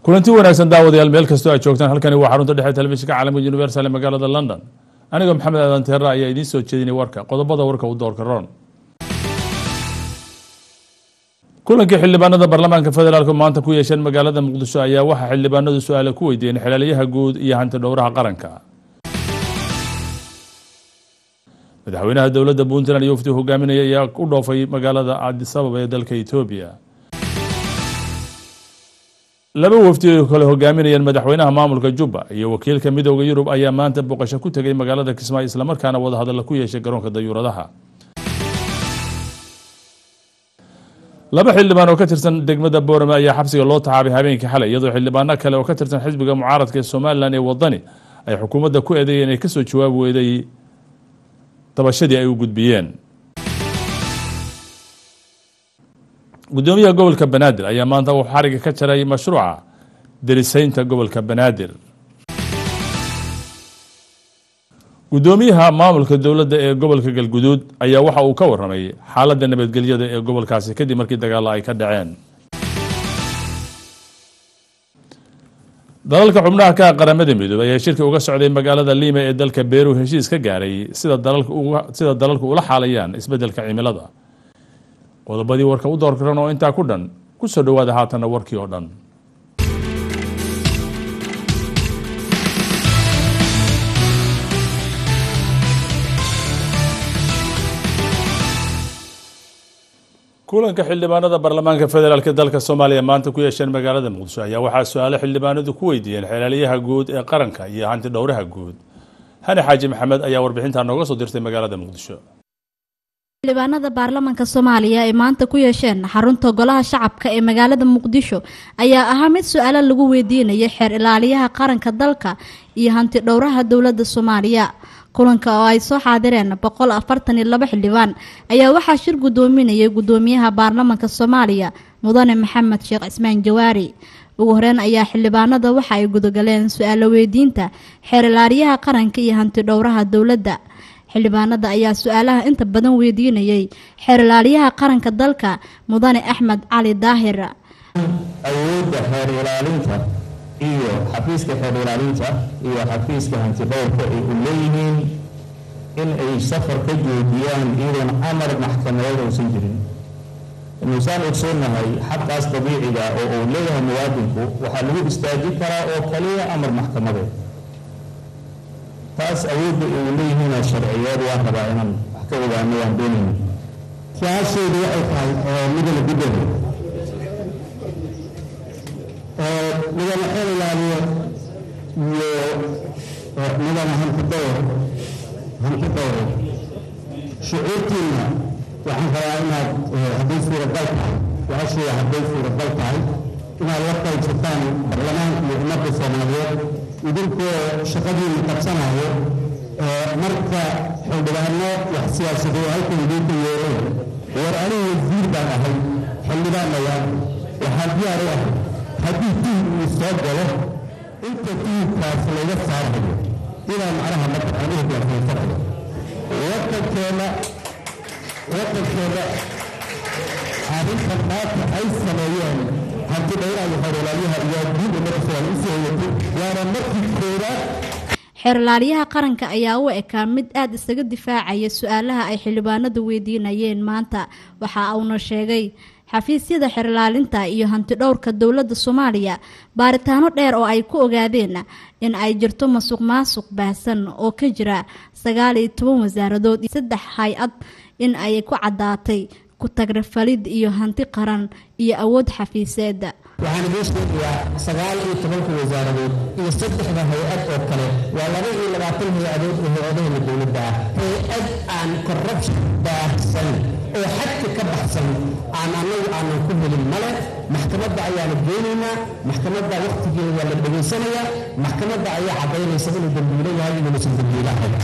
kulanti wanaagsan daawadayaal meel kastoo aad joogtaan halkani waa xarunta dhexe telefishinka caalamka universal ee magaalada london anigoo maxamed aadan teera ayaa idiin soo jeedinay warka qodobada warka u doorka roon kulankii xildhibaanada baarlamaanka federaalku maanta ku yeesheen magaalada muqdisho ayaa waxaa xildhibaanadu su-aale ku weydiiyeen xilaalyaha guud iyo hanti dhowraha qaranka madaxweynaha dowladda puntland iyo wafdi hogaaminaya ayaa u dhoofay magaalada cadisababa ee dalka etoobiya laba wafdi ay kale hogaaminayeen madaxweynaha maamulka jubba iyo wakiilka midooda yurub ayaa maanta boqosho ku tegay magaalada kismaayo islamarkaana wadahadalla ku yeeshay garoonka dayuuradaha laba xildhibaan oo ka tirsan degmada boorame ayaa xabsiga loo taxaabay habeenkii xalay iyadoo xildhibaano kale oo ka tirsan xisbiga mucaaradka ee somalilan ee wadani ay xukuumadda ku eedeeyeen inay kasoo jawaab weyday dabashadii ay u gudbiyeen gudoomiyaha gobolka banaadir ayaa maanta uu xariga ka jaray mashruuca darisaynta gobolka banaadir gudoomiyaha maamulka dowladda ee gobolka galguduud ayaa waxa uu ka waramay xaaladda nabadgelyada ee gobolkaasi kadib markii dagaalla ay ka dhaceen dalalka xubnaha ka qaramada midoobay ayaa shirki uga socday magaalada liima ee dalka beru heshiis ka gaaray sida dalalku ula xaalayaan isbeddelka cimilada qodobadii warka u door karan oo intaa ku dhan ku soo dhowaada haatanna warkii oo dhan kulanka xildhibaanada baarlamaanka federaalk dalka soomaaliya maanta ku yeesheen magaalada muqdisho ayaa waxaa su-aalo xildhibaanadu ku weydiiyeen xilaalyaha guud ee qaranka iyo hanti dhowraha guud hani xaaji maxamed ayaa warbixintaa nooga soo dirtay magaalada muqdisho xildhibaanada baarlamaanka soomaaliya ay maanta ku yeesheen xarunta golaha shacabka ee magaalada muqdisho ayaa ahaa mid su-aalo lagu weydiinayay xeer ilaaliyaha qaranka dalka iyo hanti dhowraha dowladda soomaaliya kulanka oo ay soo xaadireen boqol afartan iyo laba xildhibaan ayaa waxaa shir gudoominayay gudoomiyaha baarlamaanka soomaaliya mudane maxamed sheekh cismaan jawaari ugu horeyn ayaa xildhibaanada waxa ay gudagaleen su-aalo weydiinta xeer ilaaliyaha qaranka iyo hanti dhowraha dowladda xildhibaanada ayaa su-aalaha inta badan weydiinayay xeer ilaaliyaha qaranka dalka mudane axmed cali daahir awoodda xeer ilaalinta iyo xafiiska xeer ilaalinta iyo xafiiska hantidhowrka ay u leeyihiin in ay safar ka joojiyaan iyadoon amar maxkamadeed uusan jirin inusaan ogsoonahay xaqaas dabiiciga oo uu leeyahay muwaadinku waxaa lagu istaajin karaa oo kaliya amar maxkamadeed taas awoodda ay u leeyihiin sharciyeed waan rabaa inaan wax ka ogaano waan doonayna su-aashaydu waxay tahay midana gudooda midana xeel ilaaliyo iyo midana hanti dowr hanti dowre shucuurtiina waxaan rabaa inaad hadday suuragal tahay su-aashayda hadday suuragal tahay inaad la qaybsataan baarlamaanka iyo ummadda soomaaliyeed idinkoo shaqadiina qabsanayo marka xildhibaano wax siyaasadoo halkan idiinka yeeleen war anigu wasiir baan ahay xildhibaanaya waxaan diyaar u ahay haddii tuhub uu soo galo inta tuhubkaas laga saarayo inaan macnaha mataqaan uhogaansanayo wadankeena wadankeena arrintan maanta ay sameeyeen hanti dhowraha xeerlaaliyaha iyo diin ummadda soomaaliya usoo hoyatay waana markii koowaad xeerlaaliyaha qaranka ayaa u ekaa mid aada isaga difaacaya su-aalaha ay xildhibaanadu weydiinayeen maanta waxa uuna sheegay xafiisyada xeerlaalinta iyo hanti dhowrka dowladda soomaaliya baaritaano dheer oo ay ku ogaadeen in ay jirto masuq maasuq baahsan oo ka jira sagaal iyo toban wasaaradood iyo saddex hay-ad in ay ku caddaatay kutagrafalid iyo hanti qaran iyo awood xafiiseed waxaan idiin sheegayaa sagaal iyo tobanka wasaaradood iyo saddexda hay-ad oo kale waa laba iyo labaatan hay-adood oo hay-adahana dowladda ah hay-ad aan corruption baahsan oo xadka ka baxsan aan annagu aanan ku helin male maxkamadda ayaana geenaynaa maxkamadda wakhtigeeda waa la dhegaysanayaa maxkamadda ayaa caddaynaysa inuu dambiilo yahay inuusan dambiilo ahayn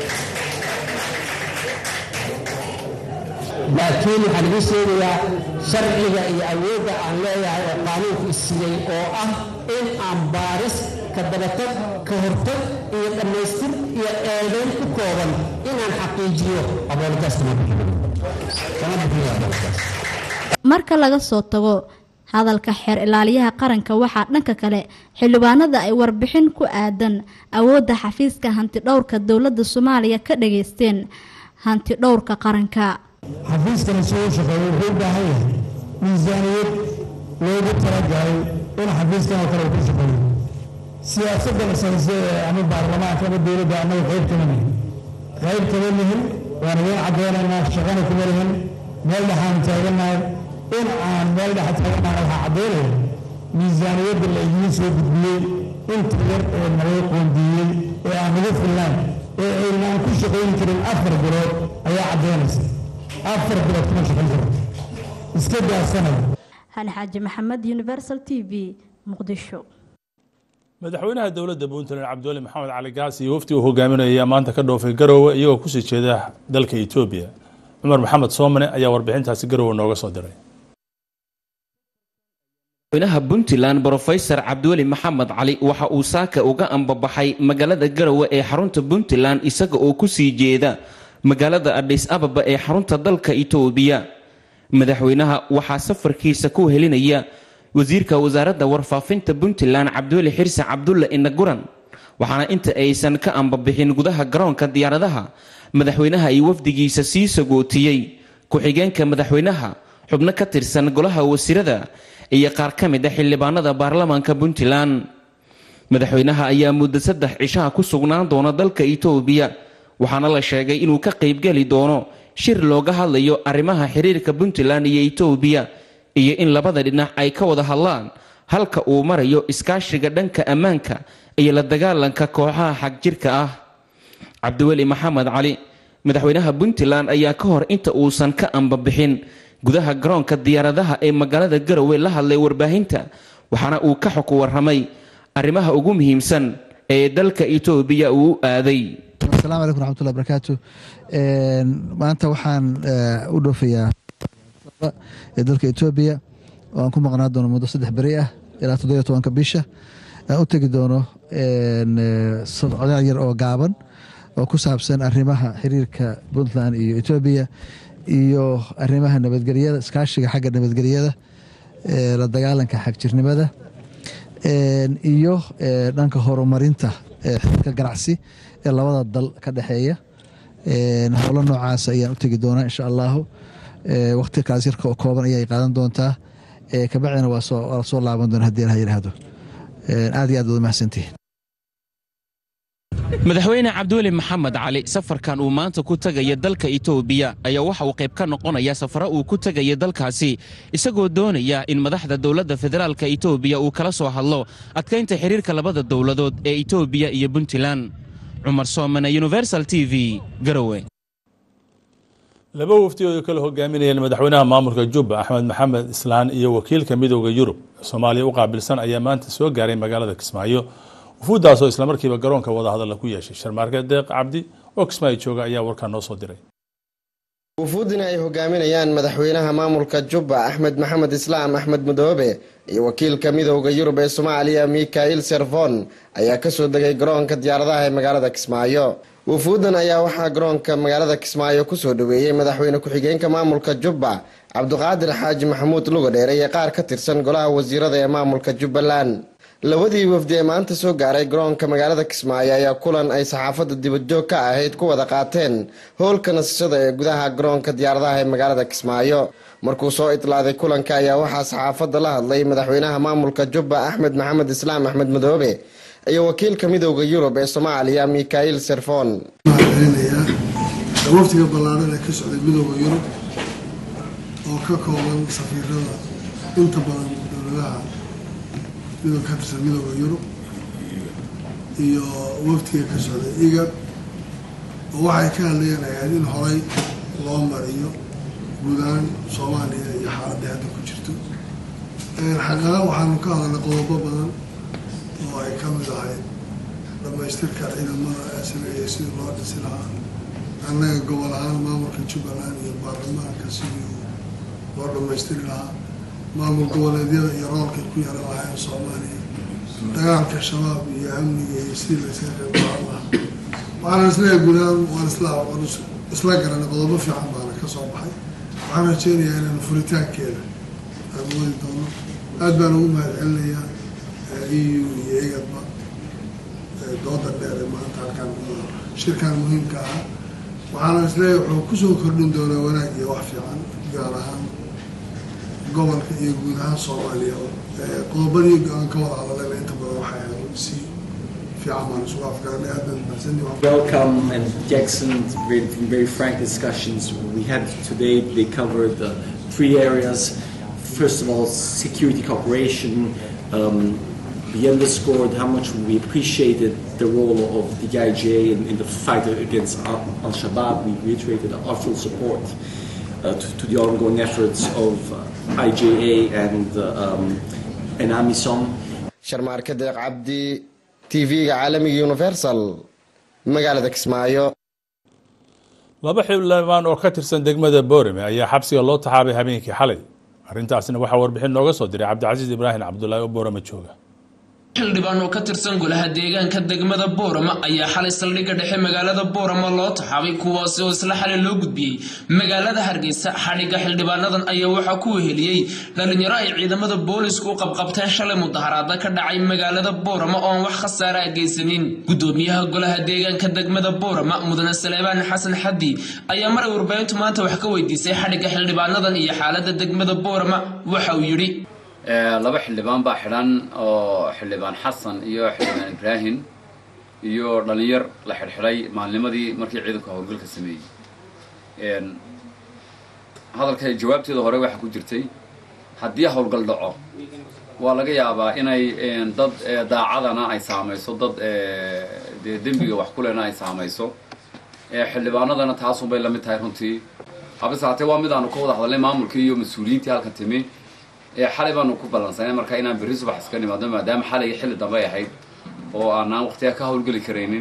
laakiin waxaan idiin sheegayaa sharciga iyo awoodda aan leeyahay oo qaanuunku isiiyey oo ah in aan baaris ka dabatag ka hortag iyo dhammaystir iyo eedayn ku kooban inaan xaqiijiyo aboolitaas kama bixin kama bixin aboolitaas marka laga soo tago hadalka xeer ilaaliyaha qaranka waxaa dhanka kale xildhibaanada ay warbixin ku aadan awoodda xafiiska hanti dhowrka dowladda soomaaliya ka dhageysteen hanti dhowrka qaranka xafiiskana soo shaqeeya wuxuu u baahan yahay miisaaniyad loogu talagalay in xafiiskan oo kale uu ku shaqeeyo siyaasadda la saysay ama baarlamaanka ama dowladda annaga qayb kama nihin qayb kama nihin waan idin caddeynaynaa shaqana kuma lihin meel dhexaan taagannahay in aan meel dhexa taagannahay waxaa caddeynaya miisaaniyadda la idiin soo gudbiyey inta yar ee naloo qoondiiyey ee aan ugu filnayn ee aynaan ku shaqayn karin afar bilood ayaa caddeynaysa afar bilood kuma shaqayn karo iska daasanayo hani xaaji maxamed universal t v muqdisho madaxweynaha dowladda puntland cabdiweli maxamed cali gaas iyo wafdi uu hogaaminaya maanta ka dhoofay garowe iyagoo kusii jeeda dalka etoobiya cumar maxamed soomane ayaa warbixintaasi garowe nooga soo diray madaxweynaha puntland brofesor cabdiweli maxamed cali waxa uu saaka uga ambabaxay magaalada garowe ee xarunta puntland isaga oo kusii jeeda magaalada adhis ababa ee xarunta dalka itoobiya madaxweynaha waxaa safarkiisa ku helinaya wasiirka wasaaradda warfaafinta puntland cabdiweli xirse cabdulle inaguran waxaana inta aysan ka ambabixin gudaha garoonka diyaaradaha madaxweynaha iyo wafdigiisa sii sagootiyey ku-xigeenka madaxweynaha xubno ka tirsan golaha wasiirada iyo qaar ka mid a xildhibaanada baarlamaanka puntland madaxweynaha ayaa muddo saddex cishaha ku sugnaan doona dalka itoobiya waxaana la sheegay inuu ka qaybgeli doono shir looga hadlayo arrimaha xiriirka puntland iyo itoobiya iyo in labada dhinac ay ka wada hadlaan halka uu marayo iskaashiga dhanka ammaanka iyo la dagaalanka kooxaha xagjirka ah cabdiweli maxamed cali madaxweynaha puntland ayaa ka hor inta uusan ka ambabixin gudaha garoonka diyaaradaha ee magaalada garowe la hadlay warbaahinta waxaana uu ka xog waramay arrimaha ugu muhiimsan ee dalka itoobiya uu u aaday asalaamu calaykum raxmatullahi barakaatu maanta waxaan u dhoofayaa ee dalka etoobiya oo aan ku maqnaa doono muddo saddex beri ah ilaa toddobiyo tobanka bisha aan u tegi doono sodcodaal yar oo gaaban oo ku saabsan arrimaha xiriirka puntland iyo etoobiya iyo arrimaha nabadgelyada iskaashiga xagga nabadgelyada la dagaalanka xagjirnimada iyo dhanka horumarinta xiriirka ganacsi ee labada dal ka dhexeeya howlo noocaas ayaan u tegi doonaa insha allahu waqti kaas yarka oo kooban ayay qaadan doontaa kabacdina waa soo laaban doona hadii ilaha yidhaahdo aad iyo aad wada mahadsantihin madaxweyne cabdiweli maxamed cali safarkan uu maanta ku tegaya dalka itoobiya ayaa waxa uu qayb ka noqonaya safaro uu ku tegaya dalkaasi isagoo doonaya in madaxda dowladda federaalka itoobiya uu kala soo hadlo adkaynta xiriirka labada dowladood ee itoobiya iyo puntland cumar soomane universal t v garowe laba wafdi oo ay kala hogaaminayeen madaxweynaha maamulka jubba axmed maxamed islaan iyo wakiilka midooda yurub ee soomaaliya u qaabilsan ayaa maanta soo gaaray magaalada kismaayo wufuuddaasoo islamarkiiba garoonka wadahadalla ku yeeshay sharmaarke deeq cabdi oo kismaayo jooga ayaa warkaa noo soo diray wufuudina ay hogaaminayaan madaxweynaha maamulka jubba axmed maxamed islaam axmed mudoobe iyo wakiilka midooda yurub ee soomaaliya mikail serfon ayaa kasoo degay garoonka diyaaradaha ee magaalada kismaayo wufuuddan ayaa waxaa garoonka magaalada kismaayo kusoo dhaweeyey madaxweyne ku-xigeenka maamulka jubba cabdiqaadir xaaji maxamuud lugadheer iyo qaar ka tirsan golaha wasiirada ee maamulka jubbaland labadii wafdi ee maanta soo gaaray garoonka magaalada kismaayo ayaa kulan ay saxaafadda dibadjoog ka ahayd ku wada qaateen howlka nasashada ee gudaha garoonka diyaaradaha ee magaalada kismaayo markuu soo itlaaday kulanka ayaa waxaa saxaafadda la hadlay madaxweynaha maamulka jubba axmed maxamed islaam axmed madoobe iyo wakiilka midooda yurub ee soomaaliya mikail serfon waftiga ballaaran ee ka socday midooda yurub oo ka kooban safiirada inta badan dowladaha midoo ka tirsan midooda yurub iyo waftiga ka socday igab oo waxay ka hadlayeen ahayd in horay loo mariyo guud ahaan soomaaliya iyo xaaladii hadda ku jirto xaqaqa waxaanu ka hadalnay qodobo badan oo ay ka mid ahayd dhamaystirka ciidamada asriga sidii loo dhisi lahaa annaga gobol ahaan maamulka jubbaland iyo baarlamaanka sidii loo dhamaystiri lahaa maamul goboleedyada iyo roolkay ku yaran lahayn soomaaliya dagaalka shabaab iyo amniga iyo sidii layska qeybqaadan lahaa waxaana isleeyahay guud ahaan waan isla isla garanay qodobo fiican baana ka soo baxay waxaan rajeynayaa inaanu furitaankeeda aan wadi doono aad baan ugu mahad celinayaa eu iyo egadba dooda dheer ee maanta halkaan shirkan muhiimka ah waxaana isleeyahay wuxuu kusoo kordhin doonaa wanaag iyo wax fiican gaar ahaan gobolka iyo guud ahaan soomaaliya qodobadii aan ka wada hadaleyna inta badan waxay ahayd si fiican baan isugu afgaranay aad baan mahadsanni Welcome and Jackson, very, very frank discussions we had today. They covered uh, three areas. First of all, security cooperation. Um, we underscored how much we appreciated the role of the IJA in, in the fight against Al Shabaab. We reiterated our full support uh, to, to the ongoing efforts of uh, IJA and, uh, um, and AMISOM. sharmaarka deeq cabdi tv-ga caalamiga universal magaalada kismaayo laba xildhibaan oo ka tirsan degmada boorame ayaa xabsiga loo taxaabay habeenkii xalay arrintaasna waxaa warbixin nooga soo diray cabdicasiis ibraahim cabdulaahi oo boorame jooga xildhibaan oo ka tirsan golaha deegaanka degmada boorama ayaa xalay saldhigga dhexe magaalada boorama loo taxaabay kuwaasi oo isla xalay loo gudbiyey magaalada hargeysa xadhigga xildhibaanadan ayaa waxaa ku weheliyey dhalinyaro ay ciidamada boolisku u qabqabteen shalay mudaharaada ka dhacay magaalada boorama oo aan wax khasaara a geysanin gudoomiyaha golaha deegaanka degmada boorama mudane saleebaan xasan xaddi ayaa maray warbaahintu maanta wax ka weydiisay xadhigga xildhibaanadan iyo xaalada degmada boorama waxa uu yidhi laba xildhibaan baa xidhan oo xildhibaan xasan iyo xildhibaan ibraahim iyo dhalinyar la xidhxidhay maalnimadii markii ciidanku howlgalka sameeyey hadalka jawaabteeda hore waxaa ku jirtay haddii howlgal dhaco waa laga yaabaa inay dad daacadana ay saamayso dad dee dembiga wax kulena ay saamayso xildhibaanadana taasunbay la mid tahay runtii habase haatee waa mid aanu ka wada hadalnay maamulkii iyo mas-uuliyiintii halkan timi xalay baanu ku ballansanay marka inaan berri subax iska nimaadno maadaama xalay xilli dambe ay ahayd oo aanaan waqtiga ka howlgeli karaynin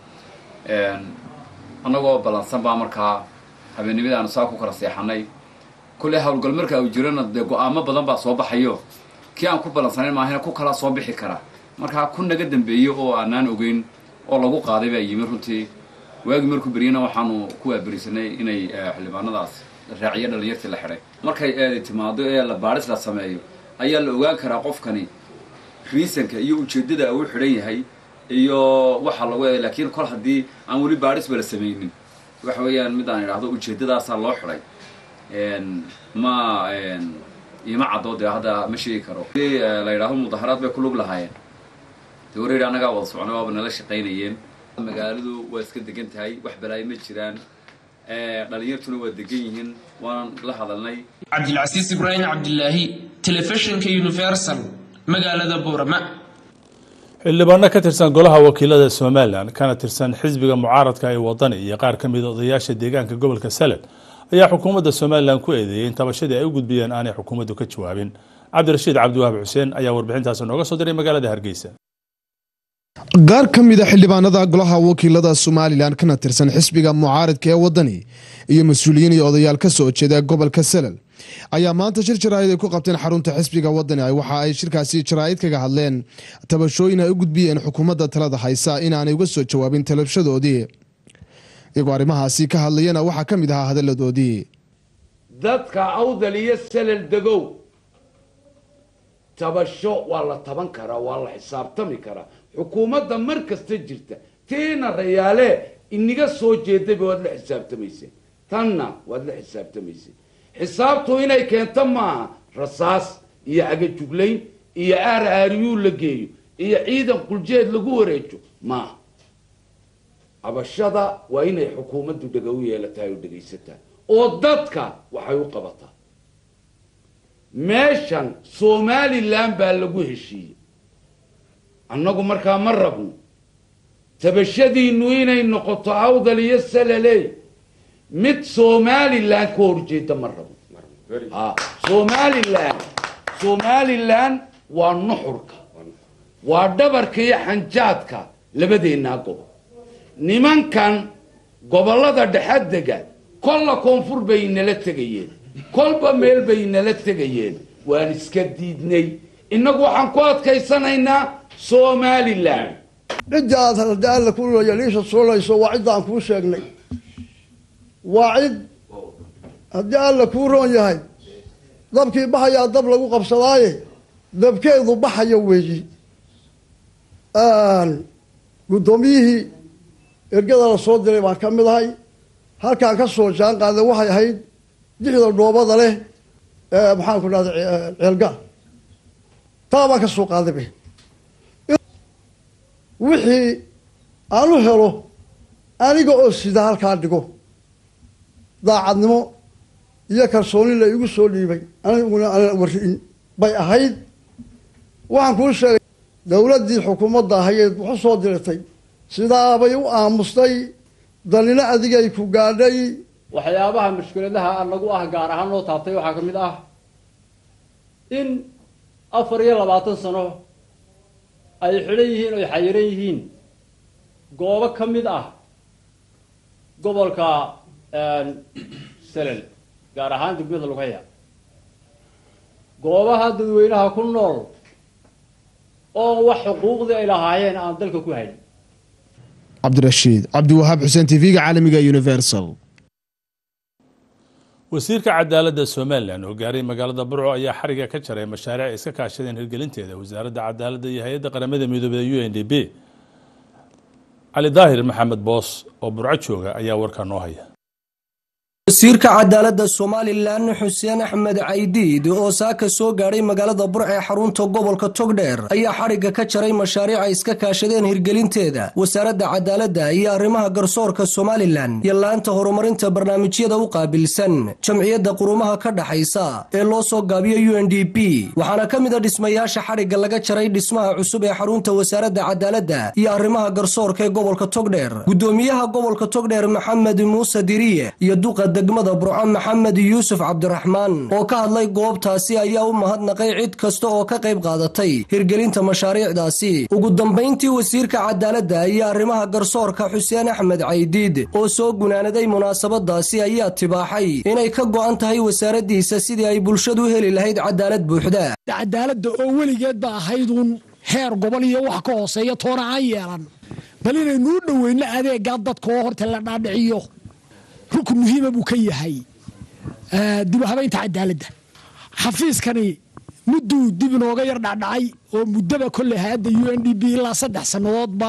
annagoo ballansan baa markaa habeennimada aanu saa ku kala seexanay kulley howlgal marka uu jirana dee go-aamo badan baa soo baxayo kii aan ku ballansanayn maahina ku kalaa soo bixi kara markaa ku naga dambeeyo oo aanaan ogeyn oo lagu qaaday baa yimi runtii waagii markuu beryana waxaanu ku waaberisanay inay xildhibaanadaas raaciyo dhalinyartii la xidhay markay eedi timaado ee la baadhis la sameeyo ayaa la ogaan karaa qofkani riisanka iyo ujeeddada uu xidhan yahay iyo waxa lagu eeday laakiin kol haddii aan weli baadhisba la sameynin waxa weeyaan mid aan idhaahdo ujeeddadaasaa loo xidhay ma ima caddo dee hadda ma sheegi karo la yidhaahdo mudaharaad bay ku lug lahaayeen dee wareer annagaa wada socnay waaba nala shaqaynayeen magaaladu waa iska degan tahay wax balaayo ma jiraan dhalinyartuna waa degan yihiin waan la hadalnay cabdilcasiis ibraahim cabdilaahi telefishinka universal magaalada boorama xildhibaano ka tirsan golaha wakiilada somalilan kana tirsan xisbiga mucaaradka ee wadani iyo qaar ka mida odayaasha deegaanka gobolka salel ayaa xukuumadda somalilan ku eedeeyey in tabashadii ay u gudbiyeen aanay xukuumaddu ka jawaabin cabdirashiid cabdiwahaab xuseen ayaa warbixintaasi nooga soo diray magaalada hargeysa qaar ka mid a xildhibaanada golaha wakiilada somalilan kana tirsan xisbiga mucaaradka ee wadani iyo mas-uuliyiin iyo odayaal ka soo jeeda gobolka salel ayaa maanta shir jaraa'id ay ku qabteen xarunta xisbiga wadani waxa ay shirkaasi jaraa'id kaga hadleen tabashooyin ay u gudbiyeen xukuumadda talada haysa inaanay uga soo jawaabin talabshadoodii iyagoo arrimahaasi ka hadlayana waxaa ka mid ahaa hadalladoodii dadka awdal iyo salel degow tabasho waa la taban karaa waa la xisaabtami karaa xukuumadda mar kasta jirta tiina rayaale iniga soo jeedayba waad la xisaabtamayseen tanna waad la xisaabtamayseen xisaabtu inay keento maaha rasaas iyo agajuglayn iyo aar aariyuu la geeyo iyo ciidan quljeed lagu wareejo maaha cabashada waa inay xukuumaddu dhega u yeelatahay oo dhegaysataa oo dadka waxay u qabataa meeshan somalilan baa lagu heshiiyey annagu markaa ma rabno tabashadiinu inay noqoto awdal iyo salaley mid somalilan ka horjeeda ma rabno a somalilan somalilan waa nuxurka waa dhabarka iyo xanjaadka labadeennaa gobol nimankan gobollada dhexadega kolla koonfur bay inala tegayeen kolba meel bay inala tegayeen waan iska diidnay innagu waxaan ku adkaysanaynaa somalilan cidda aad haddii alla ku yaliisha suulayso waa cidda aan kuu sheegnay waa cid haddii alla kuu roon yahay dabkii bahayaa dab lagu qabsadaaye dabkeedu baxayo weeyi guddoomiyihii ergada la soo diray baan ka mid ahay halkaan ka soo jaan qaaday waxay ahayd dixda dhoobada leh maxaan ku dhahda ceelgaal taa baan ka soo qaadayba wixii aan u helo aniga oo sida halkaa dhigo daacadnimo iyo kalsooni la igu soo dhiibay aniguna aan warri'in bay ahayd waxaan kuu sheegay dowladdii xukuumadda ahayeed wuxu soo diratay sidaabay u aamustay danina adigay ku gaadhay waxyaabaha mushkiladaha anagu ah gaar ahaan loo taabtay waxaa ka mid ah in afar iyo labaatan sano ay xidhan yihiin oy xayiran yihiin goobo ka mid ah gobolka selel gaar ahaan degmada lugaya goobaha dadweynaha ku nool oo wax xuquuqdii ay lahaayeen aan dalka ku hayn cabdirashiid cabdiwahaab xuseen tv-ga caalamiga universal wasiirka cadaaladda somalilan oo gaaray magaalada burco ayaa xariga ka jaray mashaariic ay iska kaashadeen hirgelinteeda wasaaradda cadaaladda iyo hay-adda qaramada midoobey u n d b cali daahir maxamed boos oo burco jooga ayaa warkaa noo haya wasiirka cadaaladda somalilan xuseen axmed caydiid oo saaka soo gaadhay magaalada burc ee xarunta gobolka togdheer ayaa xadhigga ka jaray mashaariic ay iska kaashadeen hirgelinteeda wasaaradda cadaaladda iyo arrimaha garsoorka somalilan iyo laanta horumarinta barnaamijyada u qaabilsan jamciyadda qurumaha ka dhaxaysa ee loo soo gaabiyo u n d p waxaana ka mid a dhismayaasha xadhigga laga jaray dhismaha cusub ee xarunta wasaaradda cadaaladda iyo arrimaha garsoorka ee gobolka togdheer gudoomiyaha gobolka togdheer maxamed muuse diriye iyo duqa degmada burco maxamed yuusuf cabdiraxmaan oo ka hadlay goobtaasi ayaa u mahadnaqay cid kasta oo ka qayb qaadatay hirgelinta mashaariicdaasi ugu dambayntii wasiirka cadaaladda iyo arrimaha garsoorka xuseen axmed caydiid oo soo gunaanaday munaasabadaasi ayaa tibaaxay inay ka go'an tahay wasaaraddiisa sidii ay bulshadu heli lahayd cadaalad buuxda cadaaladda oo weligeed ba ahayduun heer gobol iyo wax ka hooseeya toona aan yeelan bal inaynu u dhoweyno adeegaa dadka oo horta la dhaadhiciyo rukun muhiima buu ka yahay dib u habaynta cadaaladda xafiiskani mudduu dib inooga yar dhacdhacay oo muddaba kolley hay-adda u n d b ilaa saddex sannadoodba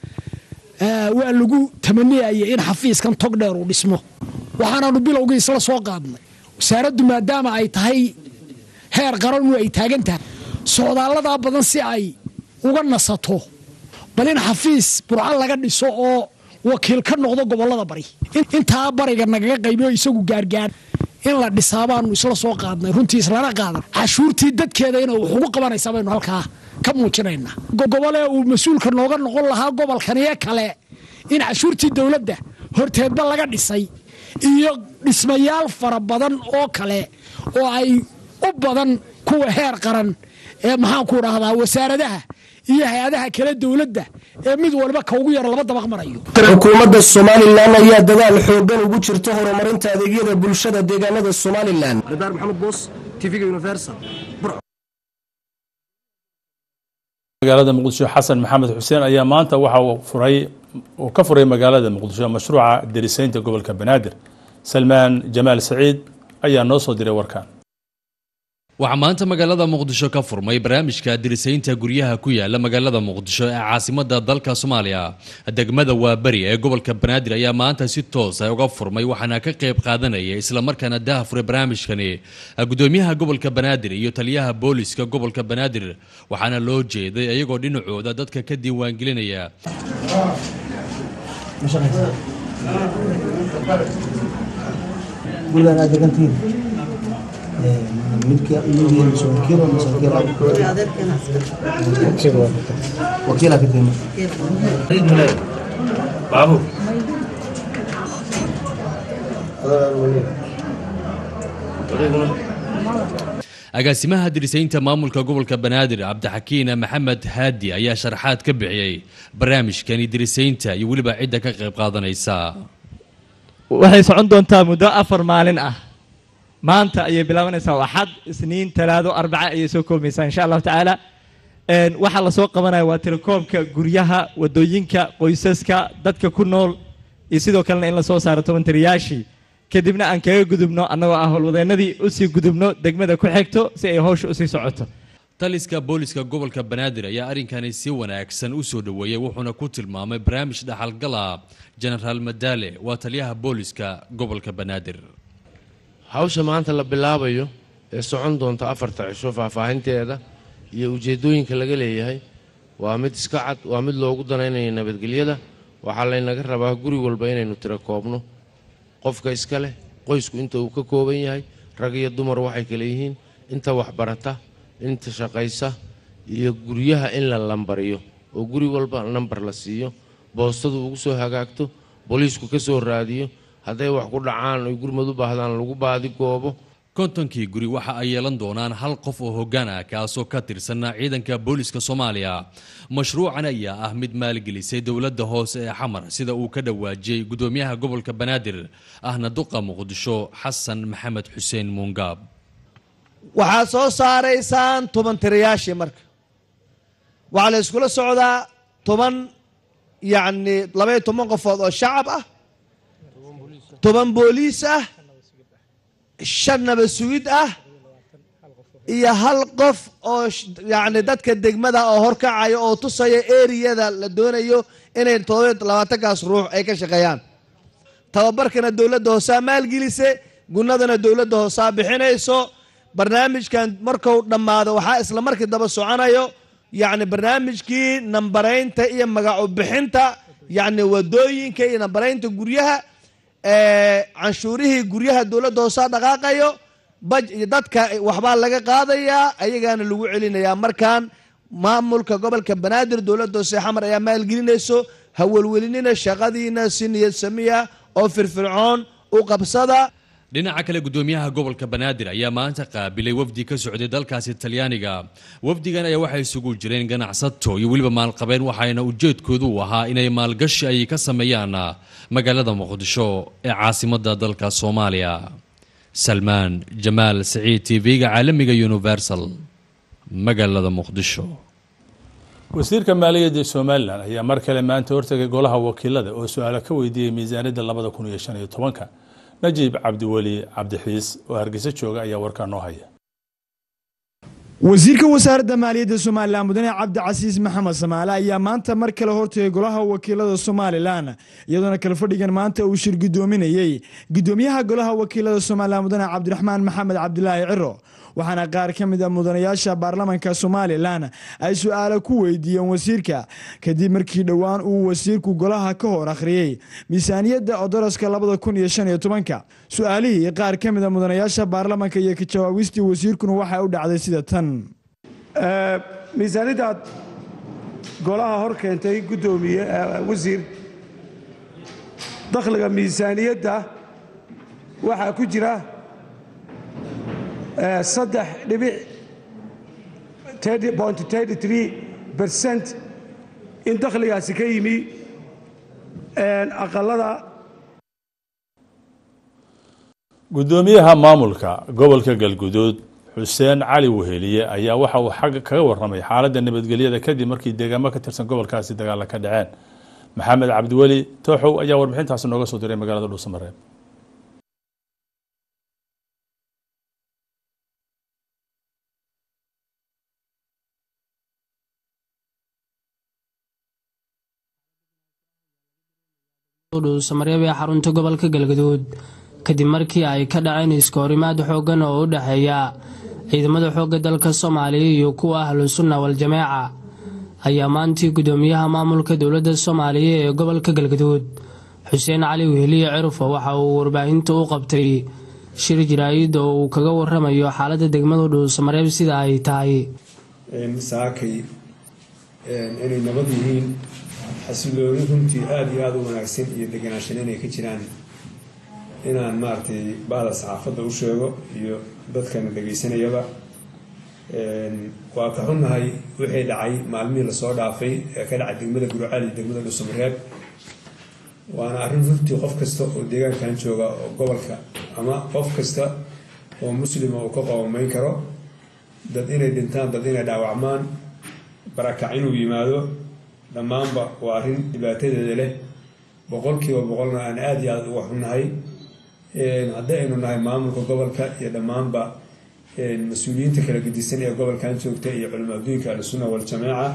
waa lagu tamaniyayay in xafiiskan tog dheer uu dhismo waxaanaanu bilowgii isla soo qaadnay wasaaraddu maadaama ay tahay heer qaranu ay taagan tahay socdaalladaa badan si ay uga nasato bal in xafiis burco laga dhiso oo wakiil ka noqdo gobolada bari intaa bariga nagaga qaybiyo isagu gaargaar in la dhisaa baanu isla soo qaadnay runtii islana qaadan cashuurtii dadkeeda ina wax ugu qabanaysaa baynu halkaa ka muujinaynaa gobolee uu mas-uulka nooga noqon lahaa gobolkaniyo kale in cashuurtii dowladda horteedba laga dhisay iyo dhismayaal fara badan oo kale oo ay u badan kuwa heer qaran ee maxaanku dhahdaa wasaaradaha iyo hay-adaha kale dowladda ee mid walba ka ugu yara laba dabaq marayo xukuumadda somalilan ayaa dadaal xoogan ugu jirta horumarinta adeegyada bulshada deegaanada somalilan maxamed boos tvga universal magaalada muqdisho xasan maxamed xuseen ayaa maanta waxa uu furay uu ka furay magaalada muqdisho mashruuca derisaynta gobolka banaadir salmaan jamaal saciid ayaa noo soo diray warkan waxaa maanta magaalada muqdisho ka furmay barnaamijka dirisaynta guryaha ku yaala magaalada muqdisho ee caasimada dalka soomaaliya degmada waaberi ee gobolka banaadir ayaa maanta si toos ah uga furmay waxaana ka qayb qaadanaya islamarkaana daha furay barnaamijkani gudoomiyaha gobolka banaadir iyo taliyaha booliska gobolka banaadir waxaana loo jeeday iyagoo dhinacooda dadka ka diiwaangelinaya baabur agaasimaha dirisaynta maamulka gobolka banaadir cabdixakiin maxamed haadi ayaa sharaxaad ka bixiyey barnaamijkani dirisaynta iyo weliba cidda ka qayb qaadanaysa waxay socon doontaa muddo afar maalin ah maanta ayay bilaabanaysaa axad isniin talaado arbaca ayay soo koobmaysaa insha allahu tacaala waxaa lasoo qabanaya waa tirakoobka guryaha wadooyinka qoysaska dadka ku nool iyo sidoo kalena in lasoo saaro tobantaryaashii kadibna aan kaga gudubno annagoo ah howlwadeenadii usii gudubno degmada ku xigto si ay howsha usii socoto taliska booliska gobolka banaadir ayaa arrinkani si wanaagsan u soo dhoweeyey wuxuuna ku tilmaamay barnaamij dhaxalgala jenaraal madaale waa taliyaha booliska gobolka banaadir hawsha maanta la bilaabayo ee socon doonta afarta cisho faahfaahinteeda iyo ujeeddooyinka laga leeyahay waa mid iska cad waa mid loogu danaynayo nabadgelyada waxaa laynaga rabaa guri walba inaynu tiro koobno qofka iska leh qoysku inta uu ka kooban yahay rag iyo dumar waxay kale yihiin inta waxbarata inta shaqaysa iyo guryaha in la lambariyo oo guri walba nambar la siiyo boostadu ugu soo hagaagto booliisku ka soo raadiyo hadday wax ku dhacaan oy gurmad u baahdaan lagu baadi goobo kontonkii guri waxa ay yeelan doonaan hal qof oo hoggaan ah kaasoo ka tirsan ciidanka booliska soomaaliya mashruucan ayaa ah mid maalgelisay dowladda hoose ee xamar sida uu ka dhawaajiyey gudoomiyaha gobolka banaadir ahna duqa muqdisho xasan maxamed xuseen muungaab waxaad soo saaraysaan toban tirayaashii marka waxaa la iskula socdaa toban yacni labaiyo toban qofood oo shacab ah toban booliis ah shan nabad sugid ah iyo hal qof oo yacni dadka degmada oo horkacaya oo tusaya eriyada la doonayo inay todoba labaatankaas ruux ay ka shaqeeyaan tababarkana dowladda hoosaa maalgelise gunadana dowladda hoosaa bixinayso barnaamijkan marku dhammaado waxaa isla markii daba soconayo yacni barnaamijkii nambaraynta iyo magacu bixinta yacni wadooyinka iyo nambaraynta guryaha canshuurihii guryaha dowladda hoosaa dhaqaaqayo dadka waxbaa laga qaadayaa ayagaana lagu celinayaa markaan maamulka gobolka banaadir dowladda hoose xamar ayaa maalgelinayso hawalwelinina shaqadiina si niyad samiya oo firfircoon u qabsada dhinaca kale gudoomiyaha gobolka banaadir ayaa maanta qaabilay wafdi ka socday dalkaasi talyaaniga wafdigan ayaa waxay isugu jireen ganacsato iyo weliba maalqabeen waxaana ujeedkoodu u ahaa inay maalgashi ay ka sameeyaan magaalada muqdisho ee caasimadda dalka soomaaliya salmaan jamaal saciid tv-ga caalamiga universal magaalada muqdisho wasiirka maaliyadda somalilan ayaa mar kale maanta hortagay golaha wakiilada oo su-aalo ka weydiiyey miisaaniyadda labada kun iyo shan iyo tobanka najiib cabdiweli cabdixiis oo hargeysa jooga ayaa warkaa noo haya wasiirka wasaaradda maaliyadda somalilan mudane cabdicasiis maxamed samaale ayaa maanta mar kale hortagay golaha wakiilada somalilan iyadoona kale fadhigan maanta uu shir gudoominayey gudoomiyaha golaha wakiilada somalilan mudane cabdiraxmaan maxamed cabdilaahi ciro waxaana qaar ka mid a mudanayaasha baarlamanka somalilan ay su-aalo ku weydiiyeen wasiirka kadib markii dhowaan uu wasiirku golaha ka hor akhriyey miisaaniyadda odoroska labada kun iyo shan iyo tobanka su-aalihii qaar ka mid a mudanayaasha baarlamanka iyo ka jawaawistii wasiirkuna waxay u dhacday sida tan miisaaniyaddaad golaha hor keentay guddoomiye wasiir dakhliga miisaaniyadda waxaa ku jira saddex dhibic bercent in dakhligaasi ka yimi aqalada gudoomiyaha maamulka gobolka galguduud xuseen cali weheliye ayaa waxa uu xagga kaga waramay xaaladda nabadgelyada kadib markii deegaamo ka tirsan gobolkaasi dagaalla ka dhaceen maxamed cabdiweli tooxow ayaa warbixintaasi nooga soo diray magaalada dhuusamareeb dhuusamareeb ee xarunta gobolka galgaduud kadib markii ay ka dhaceen iskoorimaad xooggan oo u dhexeeya ciidamada xoogga dalka soomaaliya iyo kuwa ahlusunna wal-jameeca ayaa maantii gudoomiyaha maamulka dowladda soomaaliya ee gobolka galgaduud xuseen cali weheliye cirufo waxa uu warbaahinta u qabtay shir jaraa'id oo uu kaga waramayo xaaladda degmada dhuusamareeb sida ay tahay saakay inay nabad yihiin xasilooni runtii aada iyo aada u wanaagsan iyo deganaanshan inay ka jiraan inaan maaragtay bahda saxaafadda u sheego iyo dadkana dhegaysanayaba waa ka xunnahay wixii dhacay maalmihii lasoo dhaafay ee ka dhacay degmada gurcaal iyo degmada dhuusamareeb waana arrin runtii qof kasta oo deegaankan jooga oo gobolka ama qof kasta oo muslima uu ka qoomameyn karo dad inay dhintaan dad inay dhaawacmaan barakac inuu yimaado dhammaanba waa arrin dhibaatadeeda leh boqolkiiba boqolna aan aada iyo aada uga xunnahay haddii aynu nahay maamulka gobolka iyo dhammaanba mas-uuliyiinta kala gedisan ee gobolkan joogta iyo culamo adduunka ahlusunna waljamaaca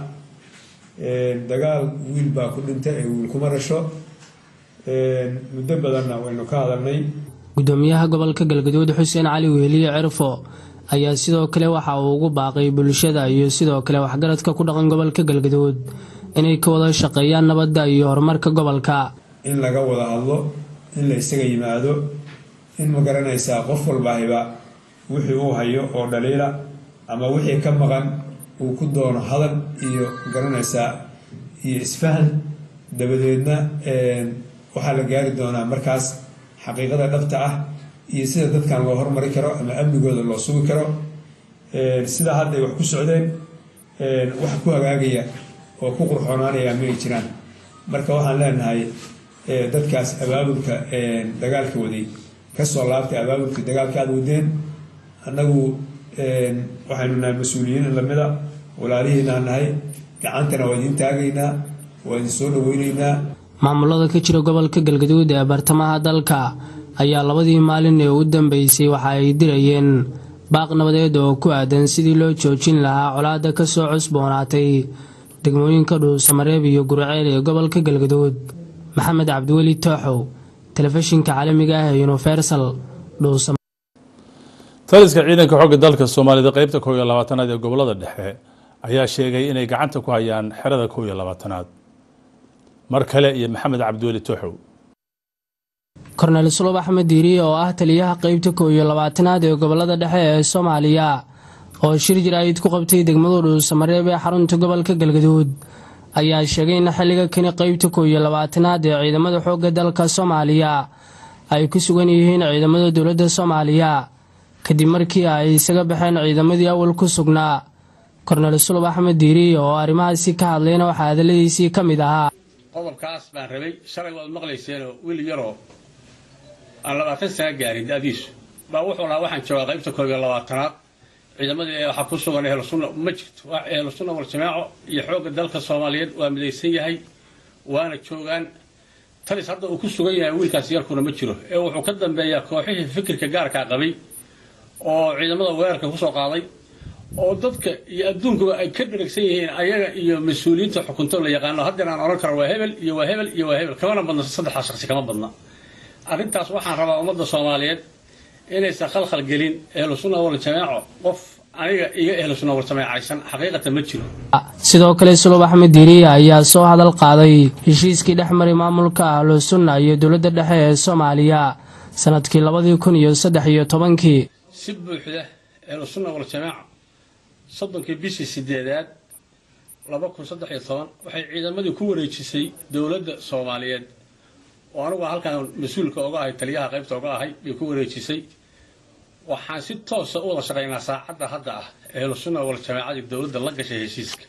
dagaal wiil baa ku dhinta ee wiil kuma rasho muddo badanna waynu ka hadalnay gudoomiyaha gobolka galgaduud xuseen cali weheliye cirfo ayaa sidoo kale waxa uu ugu baaqay bulshada iyo sidoo kale waxgaradka ku dhaqan gobolka galgaduud inay ka wada shaqeeyaan nabadda iyo horumarka gobolka in laga wada hadlo in la isaga yimaado in ma garanaysaa qof walbaahiba wixii uu hayo oo dhaliila ama wixii ka maqan uu ku doono hadal iyo garanaysaa iyo isfahan dabadeedna waxaa la gaari doonaa markaas xaqiiqada dhabta ah iyo sida dadkan loo hormari karo ama amnigooda loo sugi karo sidaa hadda ay wax ku socdeen wax ku hagaagaya oo ku qurxoonaanaya ma ay jiraan marka waxaan leenahay dadkaas abaabulka dagaalka waday kasoo laabtay abaabulkii dagaalka aada wadeen annagu waxaynu nahay mas-uuliyiin lamida walaalihiinaa nahay gacantana waa idiin taagaynaa waa idin soo dhaweyneynaa maamulada ka jira gobolka galgaduud ee bartamaha dalka ayaa labadii maalin ee u dambeysay waxa ay dirayeen baaq nabadeed oo ku aadan sidii loo joojin lahaa colaadda ka soo cusboonaatay degmooyinka dhuusamareeb iyo gurceel ee gobolka galgaduud maxamed cabdiweli tooxow telefishinka caalamiga ah ee universal dhuusam taliska ciidanka xooga dalka soomaalida qeybta kow iyo labaatanaad ee gobolada dhexe ayaa sheegay inay gacanta ku hayaan xerada kow iyo labaatanaad mar kale iyo maxamed cabdiweli tooxow kornel sulub axmed diiriye oo ah taliyaha qeybta kow iyo labaatanaad ee gobolada dhexe ee soomaaliya oo shir jiraayid ku qabtay degmada dhuusamareeb ee xarunta gobolka galgaduud ayaa sheegay in xilliga kani qeybta kow iyo labaatanaad ee ciidamada xoogga dalka soomaaliya ay ku sugan yihiin ciidamada dowladda soomaaliya kadib markii ay isaga baxeen ciidamadii awal ku sugnaa kornel sulub axmed diiriye oo arrimahaasi ka hadlayna waxaa hadaladiisii ka mid ahaa qodobkaas baan rabay shalay waad maqlayseenoo wiil yaroo aan labaatan sana gaarin da-diisu baa wuxuu lahaa waxaan joogaa qaybta koob iyo labaatanaad ciidamadii waxaa ku sugan ehlusunna ma jirto waa ehlusunna waljamaaco iyo xoogga dalka soomaaliyeed waa midaysan yahay waana joogaan talis hadda uu ku sugan yahay wiilkaas yarkuna ma jiro ee wuxuu ka dambeeyaa kooxihii fikirka gaarkaa qabay oo ciidamada weerarka kusoo qaaday oo dadka iyo adduunkuba ay ka dharagsan yihiin ayaga iyo mas-uuliyiinta xukunto la yaqaano haddeen aan odhan karo waa hebel iyo waa hebel iyo waa hebel kamana badna saddexdaa shaqsi kama badna arrintaas waxaan rabaa ummadda soomaaliyeed inaysan khalkhal gelin ehlu sunna wal jamaaco qof aniga iga ehlu sunna wal jamaacaysan xaqiiqatan ma jiro sidoo kale sulub axmed diiriye ayaa soo hadal qaaday heshiiskii dhex maray maamulka ahlu sunna iyo dowladda dhexe ee soomaaliya sanadkii labadii kun iyo saddex iyo tobankii si buuxda ehlu sunna wal jamaaca soddonkii bishii sideedaad laba kun saddex iyo toban waxay ciidamadii ku wareejisay dowladda soomaaliyeed oo anigu halkan mas-uulka oga ahay taliyaha qaybta oga ahay bay ku wareejisay waxaan si toosa u wada shaqaynaa saacadda hadda ah ehlu sunna wal jamaacadii dowladda la gashay heshiiska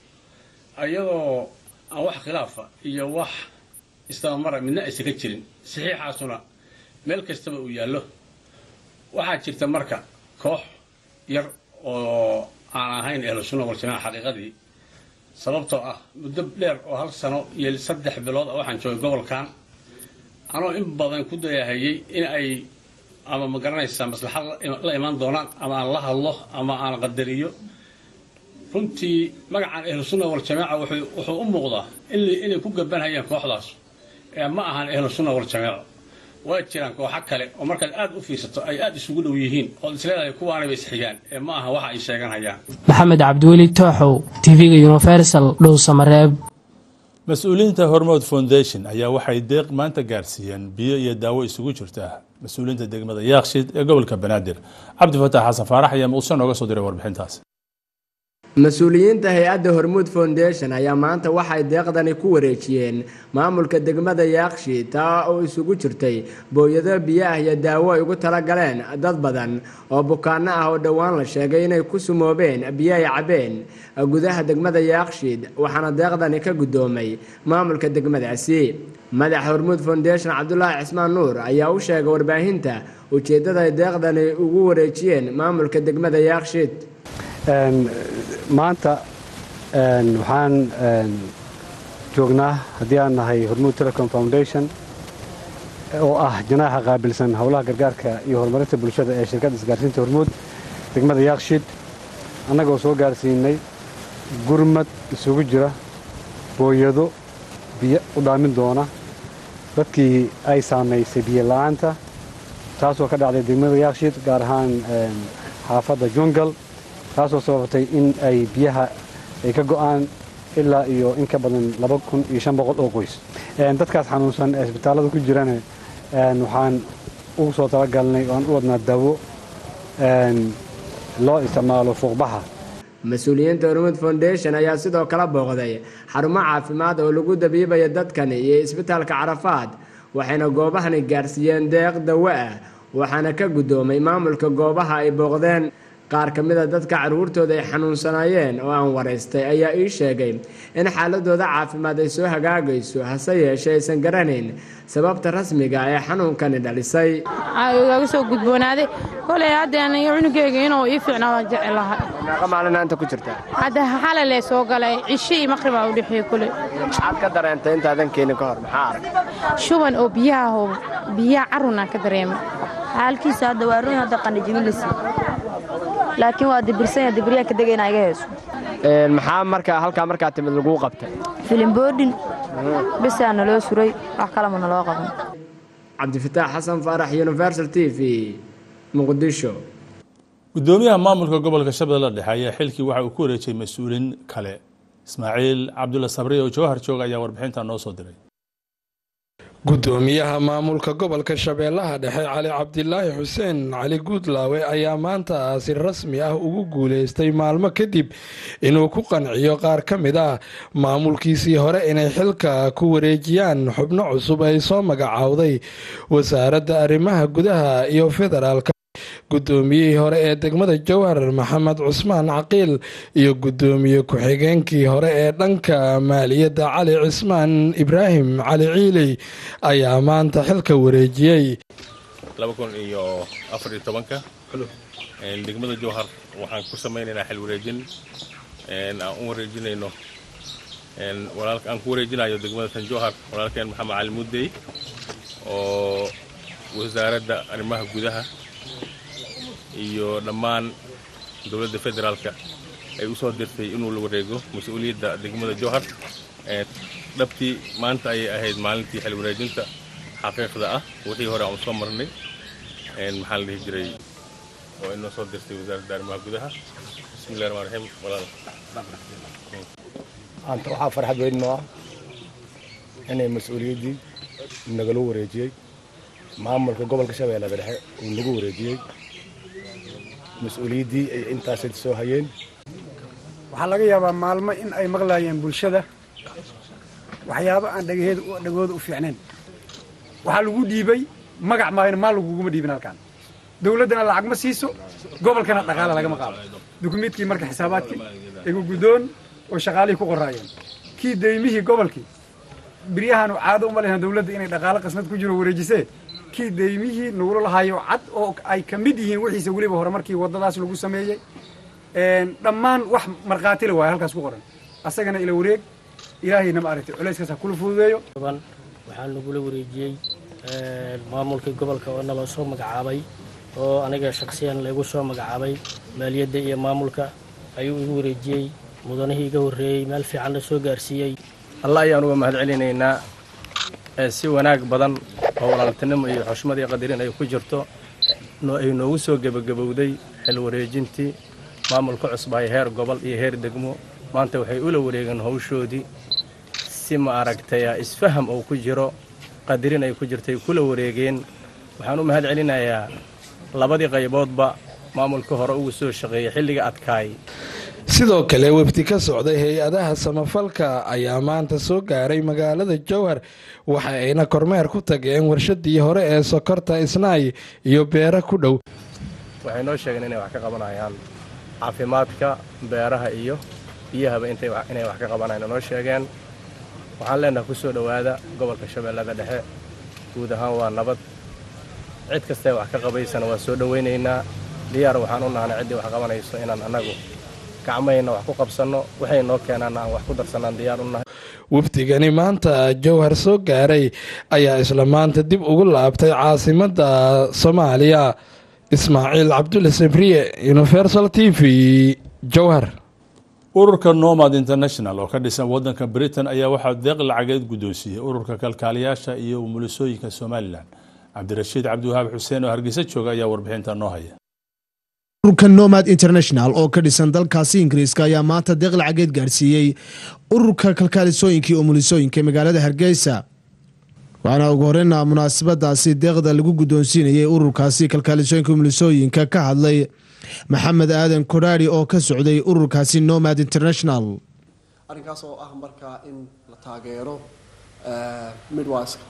ayadoo aan wax khilaafa iyo wax istabamara midna aysan ka jirin saxiixaasuna meel kastaba uu yaallo waxaa jirta marka koox yar oo aan ahayn ehlu sunna wal jamaaca xaqiiqadii sababtoo ah muddo dheer oo hal sano iyo saddex bilood ah waxaan joogay gobolkan anoo in badan ku dayahayay in ay ama ma garanaysaa maslaxad la imaan doonaan ama aan la hadlo ama aan qadariyo runtii magacan ahlu sunna wal jamaaca wuxuu u muuqdaa inay ku gabanhayaan kooxdaas ee ma ahan ahlu sunna wal jamaaco waa jiraan kooxo kale oo markaad aad u fiirsato ay aad isugu dhow yihiin ood isleedahay kuwaanaba isxigaan ee ma aha waxa ay sheeganhayaan maxamed cabdiweli tooxow tv-ga universal dhowsamareeb mas-uuliyiinta hormood foundation ayaa waxay deeq maanta gaarsiiyeen biyo iyo daawo isugu jirta mas-uuliyiinta degmada yaakshid ee gobolka banaadir cabdifataax xasan faarax ayaa muqdisho nooga soo diray warbixintaas mas-uuliyiinta hay-adda hormuud foundation ayaa maanta waxay deeqdani ku wareejiyeen maamulka degmada yaakshi taa oo isugu jirtay booyado biyo ah iyo daawo ay ugu talagaleen dad badan oo bukaano ah oo dhowaan la sheegay inay ku sumoobeen biyo ay cabeen gudaha degmada yaakshid waxaana deeqdani ka guddoomay maamulka degmadaasi madaxa hormuud foundation cabdulaahi cismaan nuur ayaa u sheegay warbaahinta ujeeddada ay deeqdani ugu wareejiyeen maamulka degmada yaakshid maanta waxaan joognaa haddii aan nahay hormuud telecom foundation oo ah janaaxa qaabilsan howlaha gargaarka iyo horumarinta bulshada ee shirkadda isgaarsiinta hormuud degmada yaakshiid annagoo soo gaarsiinay gurmad isugu jira booyado biyo u dhaamin doona dadkii ay saamaysay biyo la'aanta taasoo ka dhacday degmada yaakshiid gaar ahaan xaafadda jungal taasoo sababtay in ay biyaha ay ka go'aan ilaa iyo in ka badan laba kun iyo shan boqol oo qoys dadkaas xanuunsan ee isbitaallada ku jirana waxaan ugu soo talagalnay oan u wadnaa dawo loo isticmaalo fuuqbaxa mas-uuliyiinta hormuud foundation ayaa sidoo kale booqday xarumo caafimaad oo lagu dabiibaya dadkani iyo isbitaalka carafaad waxayna goobahani gaarsiiyeen deeq dawo ah waxaana ka guddoomay maamulka goobaha ay booqdeen qaar ka mida dadka carruurtooda ay xanuunsanaayeen oo aan waraystay ayaa ii sheegay in xaaladooda caafimaad ay soo hagaagayso hase yeeshee aysan garanayn sababta rasmiga ee xanuunkani dhalisay igaga soo gudboonaaday koley hadda aniga cunugeyga inuu ii fiicnaa waan jecelahay meeqa maalin maanta ku jirta hadda xalalee soo galay cisho iyo maqrib aa u dhexeeye kule maxaad ka dareentay intaadan keenin ka hor maxaa arag shuban oo biyaha hoo biyaha carunaan ka dareemay xaalkiisa hadda waa run hadda qanijimilisi laakiin waa dibirsanya dibiryaa ka degayna iga heeso maxaa markaa halkaa markaa timid laguu qabtay filimboodhin bisaa naloo suray wax kalama naloo qaban cabdifataax xasan faarax universal t v muqdisho gudoomiyaha maamulka gobolka shabeelle dhexe ayaa xilkii waxa uu ku wareejiyey mas-uuliin kale ismaaciil cabdulla sabri oo jawhar jooga ayaa warbixinta noo soo diray gudoomiyaha maamulka gobolka shabeellaha dhexe cali cabdilaahi xuseen cali guudlaawe ayaa maanta si rasmi ah ugu guuleystay maalmo kadib inuu ku qanciyo qaar ka mid ah maamulkiisii hore inay xilka ku wareejiyaan xubno cusub ay soo magacaawday wasaaradda arrimaha gudaha iyo federaalka gudoomiyihii hore ee degmada jowhar maxamed cusmaan caqiil iyo gudoomiye ku-xigeenkii hore ee dhanka maaliyadda cali cismaan ibraahim cali ciiley ayaa maanta xilka wareejiyey iyo afar iyo tobanka degmada jowhar waxaan ku samaynaynaa xil wareejin aan u wareejinayno aan ku wareejinayo degmada tan jowhar walaalkeen maxamed cali muddey oo wasaaradda arrimaha gudaha iyo dhammaan dowladda federaalka ay u soo dirtay inuu la wareego mas-uuliyadda degmada jowhar dhabtii maanta ayay ahayd maalintii xil wareejinta xaqiiqda ah wixii hore aan soo marnay maxaa la dhihi jiray oo inoo soo dirtay wasaaradda arrimaha gudaha bismillahi rahmaan raxiim walaal maanta waxaa farxad weyn noo ah inay mas-uuliyaddii nagala wareejiyey maamulka gobolka shabeellada dhexe uu nagu wareejiyey mas-uuliyaddii ay intaas soo hayeen waxaa laga yaabaa maalmo in ay maqlaayeen bulshada waxyaabo aan dhagahooda u fiicnayn waxaa lagu dhiibay magac maayna maal laguguma dhiibin halkaan dowladdana lacag ma siiso gobolkana dhaqaala lagama qaado dukumiidkii marka xisaabaadkii igu guddoon oo shaqaalihii ku qoraayeen kii daymihii gobolkii biryahaanu caado uma lehan dowladda inay dhaqaalo qasnad ku jiro wareejisee kii daymihii nagula lahaayo cad oo ay ka mid yihiin wixiisa weliba hore markii waddadaas lagu sameeyey dhammaan wax markhaatila waaya halkaas ku qoran asagana ila wareeg ilaahayna ma aragtay culayskaas ha kula fududeeyo waxaa nagula wareejiyey maamulkii gobolka oo naloo soo magacaabay oo aniga shaksiyan laygu soo magacaabay maaliyadda iyo maamulka ayuu igu wareejiyey mudanihii iga horreeyey meel fiicanna soo gaarsiiyey alla ayaan uga mahad celinaynaa si wanaag badan oo walaaltinimo iyo xushmad iyo qadarin ay ku jirto ay noogu soo gebagabowday xil wareejintii maamulka cusbahay heer gobol iyo heer degmo maanta waxay ula wareegeen howshoodii si ma aragtay isfaham oo ku jiro qadarin ay ku jirtay kula wareegeen waxaan u mahad celinayaa labadii qayboodba maamulka hore ugu soo shaqeeyey xilliga adkaay sidoo kale wafdi ka socday hay-adaha samafalka ayaa maanta soo gaaray magaalada jowhar waxa ayna kormeer ku tageen warshadii hore ee sokorta isnaay iyo beera ku dhow waxay noo sheegeen inay wax ka qabanayaan caafimaadka beeraha iyo biyahaba inay wax ka qabanayaan noo sheegeen waxaan leenahay ku soo dhowaada gobolka shabeellada dhexe guud ahaan waa nabad cid kastae wax ka qabaysana waa soo dhowaynaynaa diyaar waxaan u nahnay ciddii wax qabanayso inaan annagu gacmayna wax ku qabsanno waxay noo keenaanna aan wax ku darsanaan diyaar u nahay wafdigani maanta jowhar soo gaaray ayaa isla maanta dib ugu laabtay caasimadda soomaaliya ismaaciil cabdulle sabriye universal t v jowhar ururka nomad international oo ka dhisan wadanka britain ayaa waxaa deeq lacageed guddoonsiiyey ururka kalkaaliyaasha iyo umulisooyinka somalilan cabdirashiid cabdiwahaab xuseen oo hargeysa jooga ayaa warbixinta noo haya ururka nomad international oo ka dhisan dalkaasi ingiriiska ayaa maanta deeq lacageed gaadhsiiyey ururka kalkaalisooyinkii umulisooyinka magaalada hargeysa waxaana ugu horeyna munaasabadaasi deeqda lagu guddoonsiinayay ururkaasi kalkaalisooyinka umulisooyinka ka hadlay maxamed aadan kodhaari oo ka socday ururkaasi nomad international arrinkaas oo ah markaa in la taageero midwiska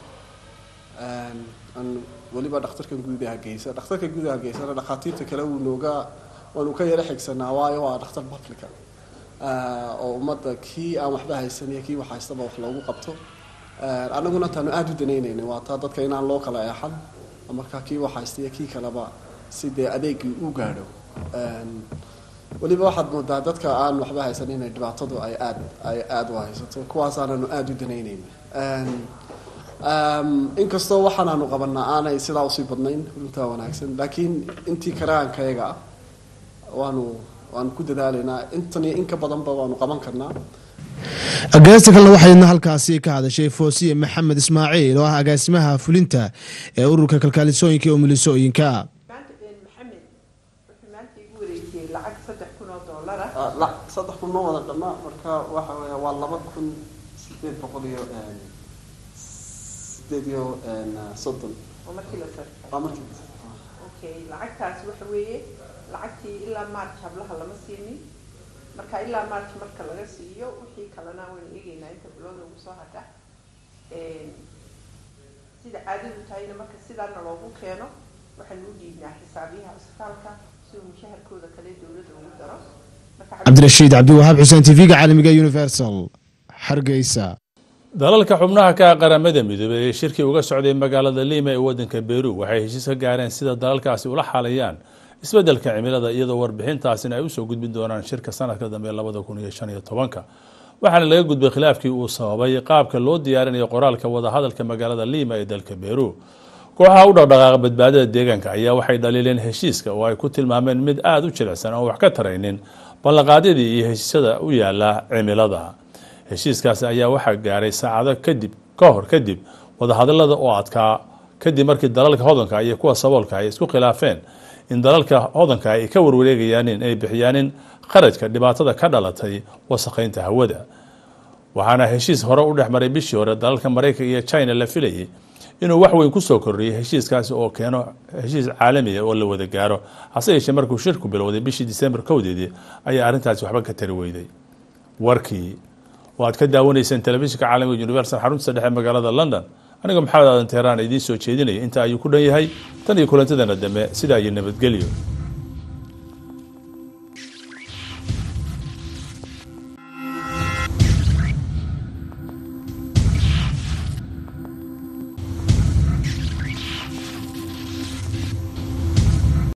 weliba dhakhtarkan guud ee hargeysa dhakhtarka guud ee hargeysana dhakhaatiirta kale wuu nooga waanu ka yaro xigsanaa waayo waa dhakhtar publica oo ummadda kii aan waxba haysan iyo kii wax haystaba wax loogu qabto annaguna taanu aada u danaynaynay waa taa dadka inaan loo kala eexan markaa kii wax haysta iyo kii kaleba si dee adeegii u gaadho weliba waxaad moodaa dadka aan waxba haysan inay dhibaatadu ay aad ay aada u haysato kuwaasaananu aada u danaynayna inkastoo waxaanaanu qabanaa aanay sidaa usii badnayn runtaa wanaagsan laakiin intii karaankayaga ah waanu waanu ku dadaalaynaa intan iyo in ka badanba waanu qaban karnaa agaasta kalena waxayna halkaasi ka hadashay foosiye maxamed ismaaciil oo ah agaasimaha fulinta ee ururka kalkaalisooyinka ee umulisooyinka lacag saddex kun oo doolar ah saddex kun ma wada dhamma marka waxa weya waa laba kun sideed boqol iyo sideed iyo soddon oo markii la sarfay waa markii okay lacagtaasi waxa weeye lacagtii ilaa march hablaha lama siinin marka ilaa march marka laga siiyo wixii kalena waynu eegeynaa inta bilooda ugu soo hadha sida caadadu tahayna marka sidaana loogu keeno waxaynu u dhiibnaa xisaabiyaha isbitaalka si uu mushaharkooda kale dowladda ugu daro cabdirashiid cabdiwahaab xuseen tv-ga caalamiga universal hargeysa dalalka xubnaha ka ah qaramada midoobey ee shirkii uga socday magaalada lima ee wadanka beru waxay heshiis ka gaareen sida dalalkaasi ula xalayaan isbeddelka cimilada iyadoo warbixintaasina ay usoo gudbin doonaan shirka sanadka dambe labada kun iyo shan iyo tobanka waxaana laga gudbay khilaafkii uu sababay qaabka loo diyaarinayo qoraalka wadahadalka magaalada lima ee dalka beru kooxaha u dhaqdhaqaaqa badbaadada deegaanka ayaa waxay dhaliileen heshiiska oo ay ku tilmaameen mid aada u jilicsan oo wax ka taraynin ballanqaadyadii iyo heshiisyada u yaala cimilada heshiiskaasi ayaa waxaa gaaray saacado kadib ka hor kadib wadahadalada oo adkaa kadib markii dalalka hodanka iyo kuwa saboolka ay isku khilaafeen in dalalka hodanka ay ka warwareegayaan in ay bixiyaanin qarajka dhibaatada ka dhalatay wasakheynta hawada waxaana heshiis hore u dhex maray bishii hore dalalka maraykanka iyo china la filayay inuu wax weyn kusoo kordhiyay heshiiskaasi oo keeno heshiis caalamiya oo la wada gaaro hase yeeshee markuu shirku bilowday bishii disembar kowdeedii ayaa arrintaasi waxba ka tari weyday warkii oo aad ka daawanayseen telefishinka caalamiga universal xarunta dhexe magaalada london aniga maxamed aadan teheraan idiin soo jeedinaya inta ayuu ku dhan yahay tan iyo kulantadana dambe sidaa iyo nabadgelyo